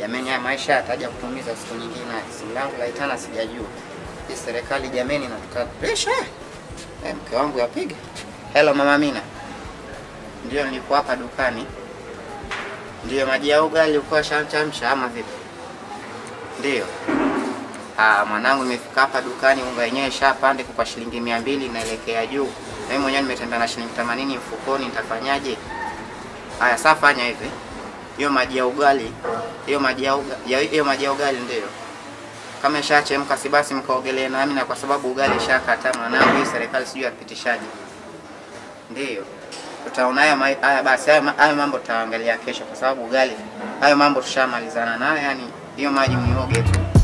Jamani, haya maisha yataja kutumiza siku nyingine. Simu langu laitana, sijajua hii serikali jamani, inatuka presha. Eh, mke wangu yapiga. Hello mama Mina, ndio nilikuwa hapa dukani. Ndio maji ya ugali ulikuwa shamchamsha ama vipi? Ndio. Ah, mwanangu nimefika hapa dukani, unga yenyewe shapande kwa shilingi mia mbili inaelekea juu. Na mimi mwenyewe nimetembea na shilingi 80 mfukoni, nitafanyaje? Haya, sasa fanya hivi. Hiyo maji ya ugali, hiyo maji ya ugali, hiyo maji ya ugali ndio. Kama ishachemka si basi mkaogelee nami na kwa sababu ugali shakata mwanangu, hii serikali sijui yapitishaje. Ndio. Tutaona haya ma- haya basi haya ma- haya mambo tutaangalia kesho kwa sababu ugali hayo mambo tushamalizana nayo, yani hiyo maji mnioge tu.